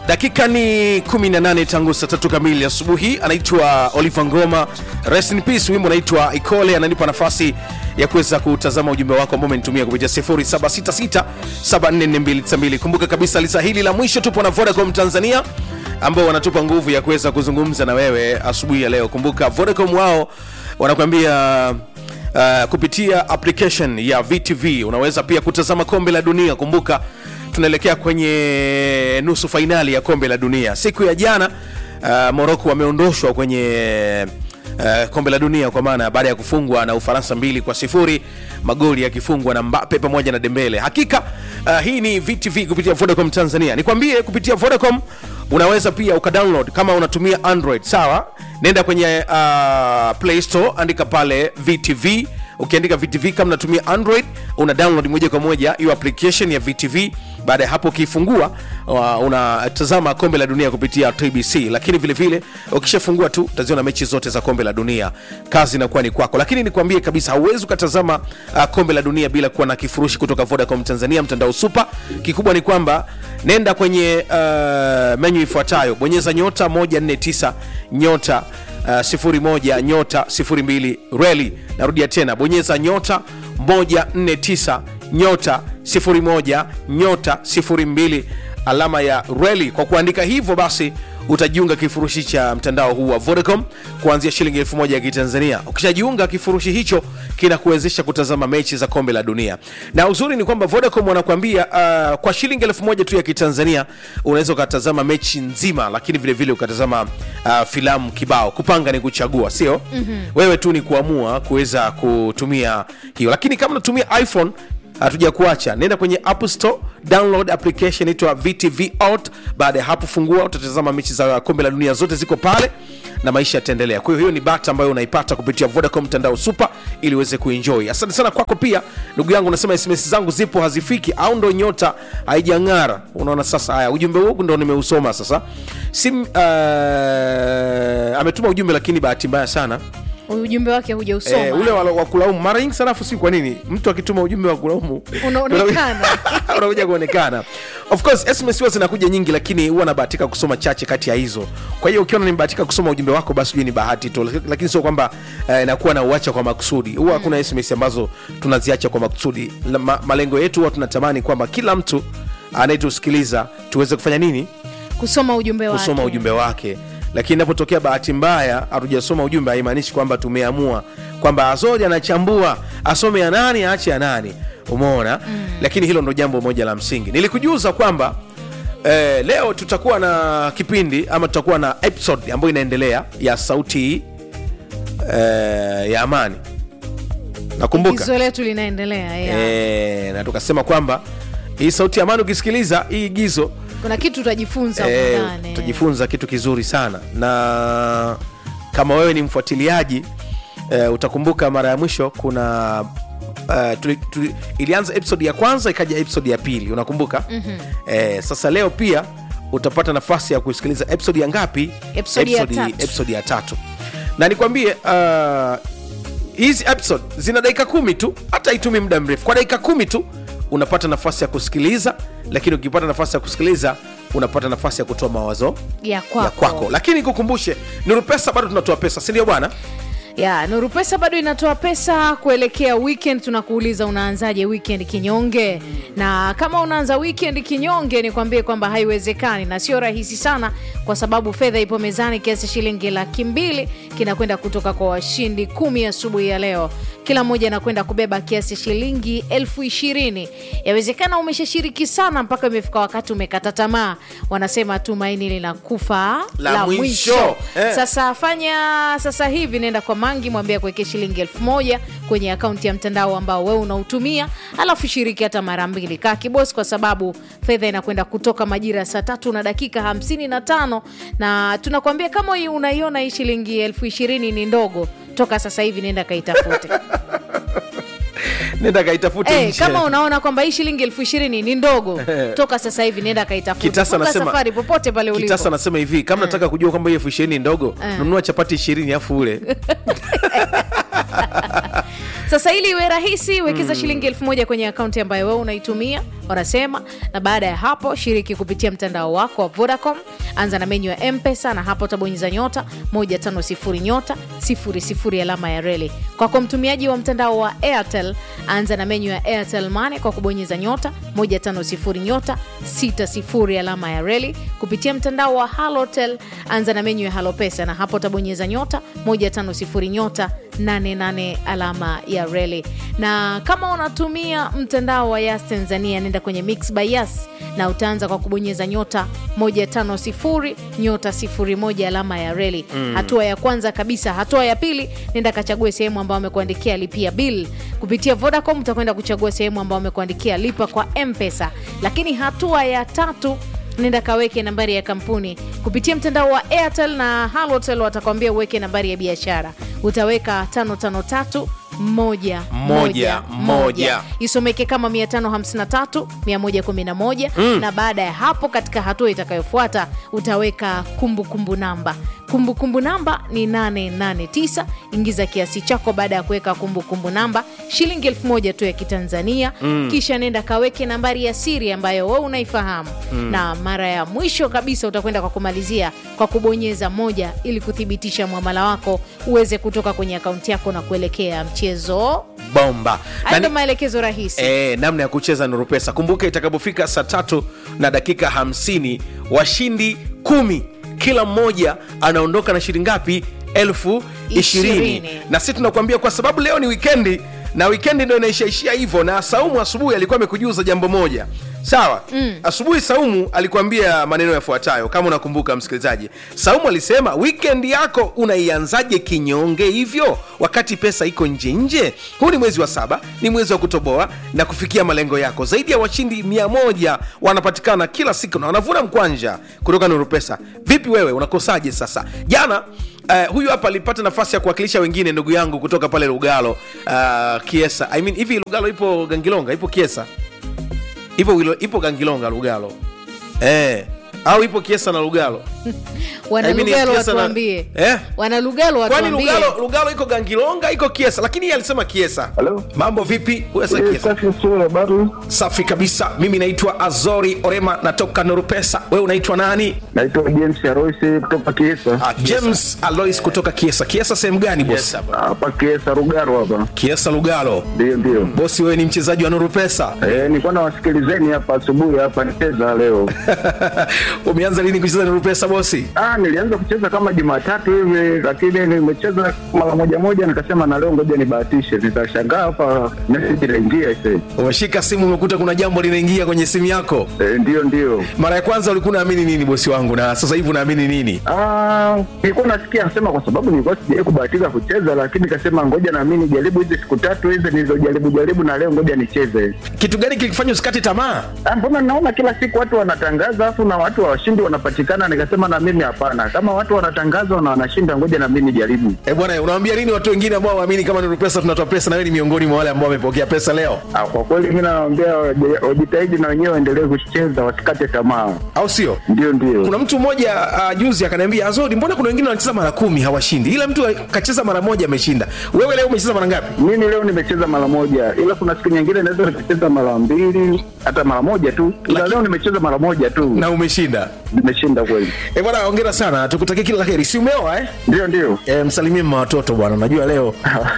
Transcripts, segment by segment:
dakika ni 18 tangu saa tatu kamili asubuhi anaitwa oliver ngoma rest in peace wimbo anaitwa ikole ananipa nafasi ya kuweza kutazama ujumbe wako ambao umenitumia kupitia 0766744292 kumbuka kabisa lisa hili la mwisho tupo na vodacom tanzania ambao wanatupa nguvu ya kuweza kuzungumza na wewe asubuhi ya leo kumbuka vodacom wao wanakuambia uh, kupitia application ya vtv unaweza pia kutazama kombe la dunia kumbuka tunaelekea kwenye nusu fainali ya kombe la dunia siku ya jana uh, moroko wameondoshwa kwenye Uh, kombe la dunia kwa maana baada ya kufungwa na ufaransa mbili kwa sifuri magoli yakifungwa na mbape pamoja na dembele hakika uh, hii ni vtv kupitia vodacom tanzania nikwambie kupitia vodacom unaweza pia ukadownload kama unatumia android sawa nenda kwenye uh, play store andika pale vtv ukiandika vtv kama unatumia android una download moja kwa moja hiyo application ya vtv baada ya hapo ukiifungua uh, unatazama kombe la dunia kupitia tbc lakini vile vile ukishafungua tu utaziona mechi zote za kombe la dunia kazi inakuwa ni kwako lakini nikwambie kabisa hauwezi ukatazama uh, kombe la dunia bila kuwa na kifurushi kutoka vodacom tanzania mtandao super kikubwa ni kwamba nenda kwenye uh, menyu ifuatayo bonyeza nyota 149 nyota uh, 01 nyota 02 reli narudia tena bonyeza nyota 149 nyota 01 nyota 02 alama ya reli kwa kuandika hivyo basi utajiunga kifurushi cha mtandao huu wa vodacom kuanzia shilingi elfu moja ya kitanzania ukishajiunga kifurushi hicho kinakuwezesha kutazama mechi za kombe la dunia na uzuri ni kwamba vodacom wanakuambia uh, kwa shilingi elfu moja tu ya kitanzania unaweza ukatazama mechi nzima lakini vile vile ukatazama uh, filamu kibao kupanga ni kuchagua sio mm-hmm. wewe tu ni kuamua kuweza kutumia hiyo lakini kama unatumia iphone hatuja kuacha nenda kwenye app store download application itwa vtv out baada ya hapo fungua utatazama mechi za kombe la dunia zote ziko pale na maisha yataendelea kwa hiyo hiyo ni bata ambayo unaipata kupitia vodacom mtandao super ili uweze kuenjoy asante sana kwako pia ndugu yangu unasema sms zangu zipo hazifiki au ndo nyota haijang'ara unaona sasa haya ujumbe huu ndo nimeusoma sasa sim uh, ametuma ujumbe lakini bahati mbaya sana ujumbe wake hujausoma Eh, ule wa wa kulaumu mara nyingi sana afu si kwa nini mtu akituma ujumbe wa kulaumu Unaonekana. unakuja kuonekana of course sms huwa zinakuja nyingi lakini huwa nabahatika kusoma chache kati ya hizo kwa hiyo ukiona nimebahatika kusoma ujumbe wako basi ujue ni bahati tu Laki- lakini sio kwamba eh, nakuwa na uacha kwa makusudi huwa hakuna sms ambazo tunaziacha kwa makusudi La- ma, malengo yetu huwa tunatamani kwamba kila mtu anayetusikiliza tuweze kufanya nini kusoma ujumbe wake kusoma ujumbe wake lakini inapotokea bahati mbaya hatujasoma ujumbe haimaanishi kwamba tumeamua kwamba azori anachambua asome ya nani aache ya nani umeona mm. lakini hilo ndo jambo moja la msingi nilikujuza kwamba eh, leo tutakuwa na kipindi ama tutakuwa na episode ambayo inaendelea ya sauti eh, ya amani nakumbuka igizo letu linaendelea yeah. eh, na tukasema kwamba hii sauti ya amani ukisikiliza hii igizo kuna kitu utajifunza huko Eh, ndani. utajifunza kitu kizuri sana na kama wewe ni mfuatiliaji eh, utakumbuka mara ya mwisho kuna Uh, tuli, tuli, ilianza episode ya kwanza ikaja episode ya pili unakumbuka mm-hmm. eh, sasa leo pia utapata nafasi ya kusikiliza episode ya ngapi Episode ya tatu. episode ya tatu na nikwambie uh, hizi episode zina dakika kumi tu hata itumi muda mrefu kwa dakika kumi tu unapata nafasi ya kusikiliza lakini ukipata nafasi ya kusikiliza unapata nafasi ya kutoa mawazo ya kwako, ya kwako lakini kukumbushe nuru pesa bado tunatoa pesa sindio bwana ya nuru pesa bado inatoa pesa kuelekea weekend tunakuuliza unaanzaje weekend kinyonge na kama unaanza weekend kinyonge nikwambie kwamba haiwezekani na sio rahisi sana kwa sababu fedha ipo mezani kiasi shilingi laki mbili kinakwenda kutoka kwa washindi kumi asubuhi ya leo kila mmoja anakwenda kubeba kiasi shilingi elfu ishirini yawezekana umeshashiriki sana mpaka imefika wakati umekata tamaa wanasema tumaini linakufa La mwisho. Eh. sasa fanya sasa hivi nenda kwa mangi mwambie kuwekea shilingi elfu moja kwenye akaunti ya mtandao ambao wewe unautumia alafu shiriki hata mara mbili kaa kibosi kwa sababu fedha inakwenda kutoka majira ya saa tatu na dakika hamsini na tano na tunakwambia kama hii unaiona hii shilingi elfu ishirini ni ndogo toka sasa hivi nenda kaitafute nenda kaitafute hey, nje. kama unaona kwamba hii shilingi elfu ishirini ni ndogo toka sasa hivi nenda kaitafute kitasa Funga anasema safari popote pale ulipo kitasa anasema hivi kama nataka kujua kwamba hiyo elfu ishirini ni ndogo Eh. nunua chapati ishirini afu ule sasa ili iwe rahisi wekeza shilingi elfu moja kwenye akaunti ambayo wewe unaitumia wanasema na baada ya hapo shiriki kupitia mtandao wako wa vodacom anza na menyu ya mpesa na hapo utabonyeza nyota 150 nyota 00 alama ya reli kwako mtumiaji wa mtandao wa airtel anza na menyu ya airtel mane kwa kubonyeza nyota 150 nyota 60 alama ya reli kupitia mtandao wa halotel anza na menyu ya halopesa na hapo utabonyeza nyota 150 nyota 88 alama ya reli na kama unatumia mtandao wa yas tanzania nenda kwenye mix by yas na utaanza kwa kubonyeza nyota 150 nyota 01 alama ya reli mm. hatua ya kwanza kabisa hatua ya pili nenda kachague sehemu ambayo amekuandikia lipia bill kupitia vodacom utakwenda kuchagua sehemu ambayo amekuandikia lipa kwa mpesa lakini hatua ya tatu nenda kaweke nambari ya kampuni kupitia mtandao wa airtel na halotel watakwambia uweke nambari ya biashara utaweka 553 moja Moja, moja. isomeke kama 553 111 mm. na baada ya hapo katika hatua itakayofuata utaweka kumbukumbu kumbu namba kumbukumbu kumbu namba ni 889 ingiza kiasi chako baada ya kuweka kumbukumbu namba shilingi elfu moja tu ya kitanzania mm. kisha nenda kaweke nambari ya siri ambayo we unaifahamu mm. na mara ya mwisho kabisa utakwenda kwa kumalizia kwa kubonyeza moja ili kuthibitisha mwamala wako uweze kutoka kwenye akaunti yako na kuelekea mchezo bomba Na haya ni- ndo maelekezo rahisi E, namna ya kucheza nuru pesa kumbuka itakapofika saa tatu na dakika hamsini washindi kumi kila mmoja anaondoka na shilingi ngapi elfu ishirini Ishirini. na sisi tunakuambia kwa sababu leo ni wikendi na wikendi ndo inaishaishia hivyo na saumu asubuhi alikuwa amekujuza jambo moja sawa mm. asubuhi saumu alikuambia maneno yafuatayo kama unakumbuka msikilizaji saumu alisema wikendi yako unaianzaje kinyonge hivyo wakati pesa iko nje nje huu ni mwezi wa saba ni mwezi wa kutoboa na kufikia malengo yako zaidi ya washindi mia moja wanapatikana kila siku na wanavuna mkwanja kutoka nuru pesa vipi wewe unakosaje sasa jana Uh, huyu hapa alipata nafasi ya kuwakilisha wengine ndugu yangu kutoka pale lugalo uh, kiesa I mean, hivi lugalo ipo gangilonga ipo kiesa ipo, Wilo- ipo gangilonga lugalo eh, au ipo kiesa na lugalo I mean, wanalugalo Kiesa na- watuambie Eh? wanalugalo kwani watuambie lugalo, lugalo iko gangilonga iko kiesa lakini yeye alisema kiesa Halo? mambo vipi Uweza Eh, kiesa Safi sio habari. safi kabisa mimi naitwa azori orema natoka nurupesa wewe unaitwa nani Naitwa James Aroisi kutoka Kiesa. ah, james alois kutoka kiesa kiesa sehemu gani bosi Hapa Kiesa Rugaro hapa. kiesa lugalo Ndio ndio. bosi wewe ni mchezaji wa nurupesa Eh, nilikuwa nawasikilizeni hapa asubuhi hapa nicheza leo. umeanza lini kucheza nurupesa bosi Ah, nilianza kucheza kama Jumatatu hivi lakini nimecheza mara moja moja nikasema na leo ngoja nibahatishe. Nikashangaa hapa message inaingia ise. umeshika simu umekuta kuna jambo linaingia kwenye simu yako Eh, ndio ndio. mara ya kwanza ulikuwa unaamini nini bosi wangu na sasa hivi unaamini nini Ah, nilikuwa nasikia anasema kwa sababu nilikuwa sijawahi kubahatika kucheza lakini nikasema ngoja na mimi nijaribu hizi siku tatu hizi nilizojaribu jaribu na leo ngoja nicheze. kitu gani kilikufanya usikate tamaa Ah, mbona naona kila siku watu wanatangaza afu na watu washindi wanapatikana nikasema na mimi hapana kama watu wanatangaza na wanashinda ngoja na mimi nijaribu e bwana unawambia nini watu wengine ambao waamini kama nurupesa tunatoa pesa na wewe ni miongoni mwa wale ambao wamepokea pesa leo ah, kwa kweli mi nawaambia waje- wajitahidi na wenyewe waendelee kucheza wasikate tamaa au sio ndio ndio kuna mtu mmoja uh, juzi akaniambia azodi mbona kuna wengine wanacheza mara kumi hawashindi ila mtu kacheza mara moja ameshinda wewe leo umecheza mara ngapi mimi leo nimecheza mara moja ila kuna siku nyingine naweza nikacheza mara mbili hata mara moja tu ila Laki- leo nimecheza mara moja tu na umeshinda nimeshinda kweli e bwana ongera sana tukutakia kila la heri si umeoa eh? ndio ndio e, msalimie mma watoto bwana najua leo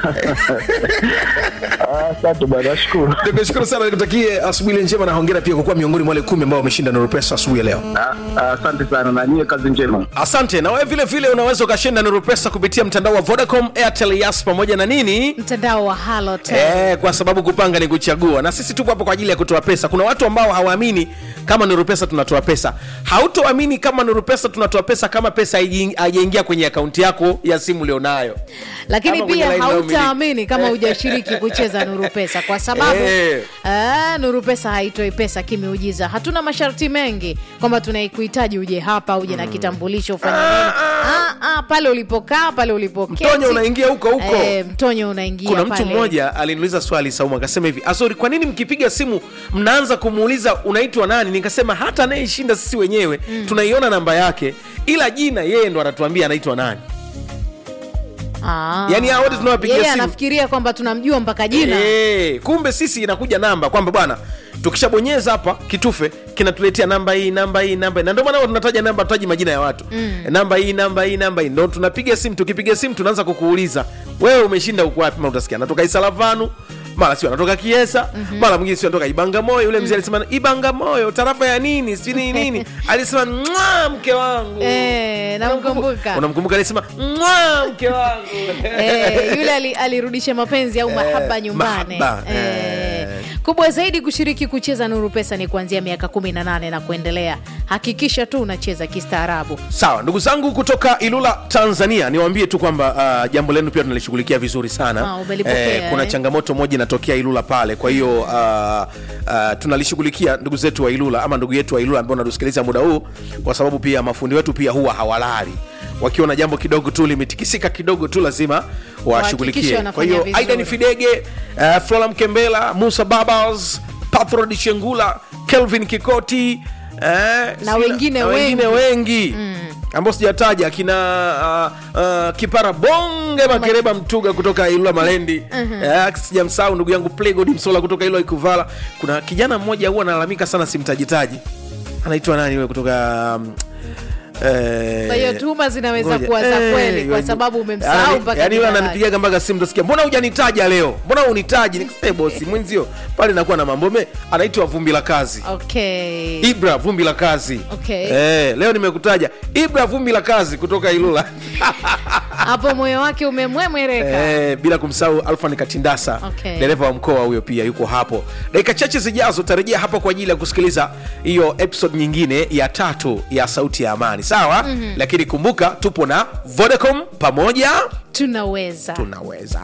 Ah, asante bwana nashukuru nikushukuru sana nikutakie asubuhi ile njema na hongera pia kwa kuwa miongoni mwa wale kumi ambao wameshinda nuru pesa asubuhi ya leo Ah, ah, asante sana na nyie kazi njema asante na wewe vile vile unaweza ukashinda nuru pesa kupitia mtandao wa vodacom airtel yas pamoja na nini mtandao wa halotel Eh, kwa sababu kupanga ni kuchagua na sisi tupo hapo kwa ajili ya kutoa pesa kuna watu ambao hawaamini kama nuru pesa tunatoa pesa hautoamini kama nuru pesa tunatoa pesa kama pesa haiji- haijaingia kwenye akaunti yako ya simu ulionayo lakini Kama kwenye pia line inayomiliki. hautaamini kama hujashiriki kucheza nuru pesa kwa sababu Eh. ah, nuru pesa haitoi pesa kimeujiza hatuna masharti mengi kwamba tunaikuhitaji uje hapa uje na kitambulisho ufanye nini ah, ah, pale ulipokaa pale ulipoketi Mtonyo unaingia huko huko. eh, mtonyo unaingia kuna mtu pale. mmoja aliniuliza swali saumu akasema hivi azori kwa nini mkipiga simu mnaanza kumuuliza unaitwa nani nikasema hata anayeshinda sisi wenyewe mm. tunaiona namba yake ila jina yeye ndo anatuambia anaitwa nani Ah. Yaani hao wote tunawapigia Yeye simu. anafikiria kwamba tunamjua mpaka jina Eh, kumbe sisi inakuja namba kwamba bwana tukishabonyeza hapa kitufe kinatuletea namba hii namba hii namba hii na ndio maana huwa tunataja namba tutaji majina ya watu mm. namba hii namba hii namba hii ndo tunapiga simu tukipiga simu tunaanza kukuuliza wewe umeshinda uko wapi mara utasikia natoka isalavanu mara sio anatoka kiesa mm-hmm. mara mwingine sio anatoka ibangamoyo yule mzee alisema ibangamoyo tarafa ya nini si nini nini alisema "Mwah, mke wangu Eh, namkumbuka unamkumbuka alisema "Mwah, mke wangu Eh, yule ali- alirudisha mapenzi au mahaba nyumbani mahaba, Eh, eh. kubwa zaidi kushiriki kucheza nuru pesa ni kuanzia miaka 18 na kuendelea hakikisha tu unacheza kistaarabu sawa ndugu zangu kutoka ilula tanzania niwaambie tu kwamba uh, jambo lenu pia tunalishughulikia vizuri sana Ah, umelipokea, kuna eh. changamoto moja inatokea ilula pale kwa hiyo uh, uh, tunalishughulikia ndugu zetu wa ilula ama ndugu yetu wa ilula ambao natusikiliza muda huu kwa sababu pia mafundi wetu pia huwa hawalali wakiona jambo kidogo tu limetikisika kidogo tu lazima Wahakikishe washughulikie kwa wanafanya hiyo vizuri. aidan fidege uh, flora mkembela musa babas pathrod shengula kelvin kikoti eh, sina- wengine na wengine wengi. wengi mm. ambao sijataja kina uh, uh, kipara bonge makereba mtuga kutoka ilula malendi uh-huh. sijamsahau ndugu yangu plegod msola kutoka ilula ikuvala kuna kijana mmoja huwa analalamika sana simtajitaji anaitwa nani yule kutoka um, eh, kwa hiyo tuhuma zinaweza ngoja. kuwa za Eh, kweli kwa yani- sababu umemsahau yani- mpaka yani jina yule lake. ananipigaga mpaka simu tasikia mbona hujanitaja leo mbona unitaji nikasema bosi mwenzio pale nakuwa na mambo me anaitwa vumbi la kazi okay ibra vumbi la kazi Okay. eh, leo nimekutaja ibra vumbi la kazi kutoka ilula hapo moyo wake umemwemwereka eh, bila kumsahau alfan katindasa Okay. dereva wa mkoa huyo pia yuko hapo dakika chache zijazo tarejea hapa kwa ajili ya kusikiliza hiyo episode nyingine ya tatu ya sauti ya amani sawa mm-hmm. lakini kumbuka tupo na vodacom pamoja tunaweza tunaweza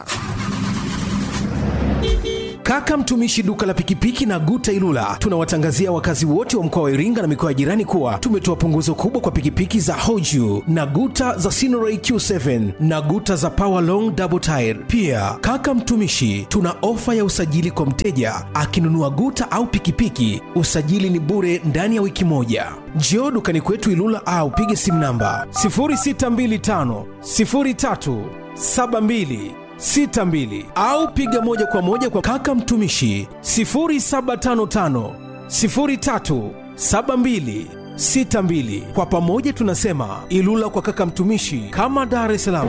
Kaka mtumishi duka la pikipiki na Guta Ilula, tunawatangazia wakazi wote wa mkoa wa Iringa na mikoa ya jirani kuwa tumetoa punguzo kubwa kwa pikipiki za Hoju na Guta za Sinoray Q7 na Guta za Power Long Double Tire. Pia kaka mtumishi, tuna ofa ya usajili kwa mteja akinunua Guta au pikipiki, usajili ni bure ndani ya wiki moja. Njoo dukani kwetu Ilula au pige simu namba 0625 03 72 62 au piga moja kwa moja kwa kaka mtumishi 0755 03 72 62. Kwa pamoja tunasema Ilula kwa kaka mtumishi, kama Dar es Salaam.